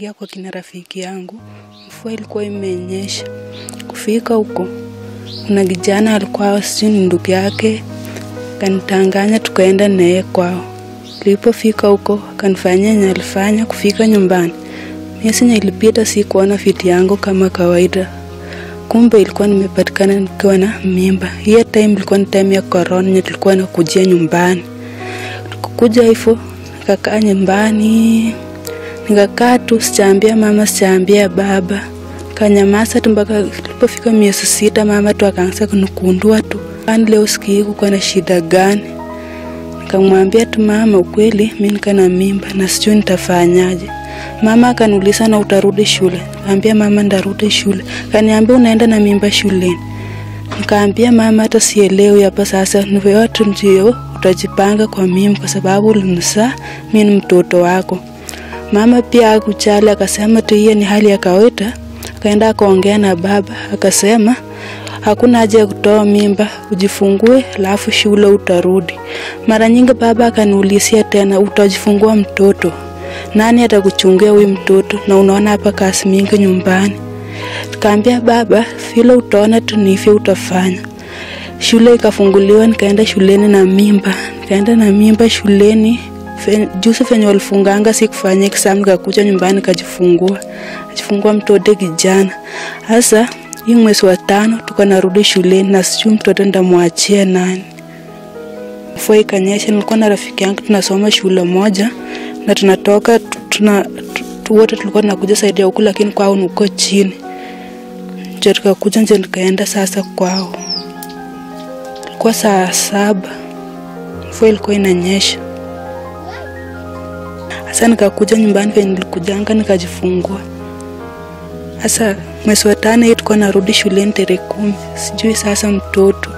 nikaingia kwa kina rafiki yangu. Mvua ilikuwa imenyesha. Kufika huko, kuna kijana alikuwa sijui ni ndugu yake, kanitanganya tukaenda naye kwao. Nilipofika huko, kanifanyia yenye alifanya. Kufika nyumbani, miezi yenye ilipita, si kuona fiti yangu kama kawaida. Kumbe ilikuwa nimepatikana nikiwa na mimba. Hiyo time ilikuwa ni time ya corona, yenye tulikuwa nakujia nyumbani. Tukukuja hivyo, nikakaa nyumbani nikakaa tu, sijaambia mama, sijaambia baba, kanyamaza tu mpaka ilipofika miezi sita, mama tu akaanza kunikundua tu, kwani leo sikii kuko na shida gani? Nikamwambia tu mama, ukweli mi nika na mimba na sijui nitafanyaje. Mama akaniuliza na utarudi shule? Kaambia mama, ndarudi shule. Kaniambia unaenda na mimba shuleni? Nikaambia mama, hata sielewi hapa sasa, ni wewe tu ndio utajipanga kwa mimi, kwa sababu ulinizaa mi ni mtoto wako. Mama pia akujali, akasema tu hiyo ni hali ya kawaida. Akaenda akaongea na baba, akasema hakuna haja ya kutoa mimba, ujifungue alafu shule utarudi. Mara nyingi baba akaniulizia tena, utajifungua mtoto nani atakuchungia huyu mtoto? Na unaona hapa kazi mingi nyumbani. Nikaambia baba, vile utaona tu ni hivyo utafanya. Shule ikafunguliwa, nikaenda shuleni na mimba, nikaenda na mimba shuleni Fe- juzi venye walifunganga si kufanya exam, nikakuja nyumbani nikajifungua, najifungua mtoto kijana. Sasa hii mwezi wa tano tuko narudi shuleni na sijui mtoto ndamwachia nani. Mvua ikanyesha, nilikuwa na rafiki yangu tunasoma shule moja na tunatoka tu- tuna tu- tu- wote tulikuwa tunakuja saidi ya huku, lakini kwao ni uko chini. Ndio tukakuja nje, nikaenda sasa kwao. Ilikuwa saa saba, mvua ilikuwa inanyesha. Sasa nikakuja nyumbani venye nilikujanga nikajifungua. Sasa mwezi wa tano hii tulikuwa narudi shuleni tarehe kumi. Sijui sasa mtoto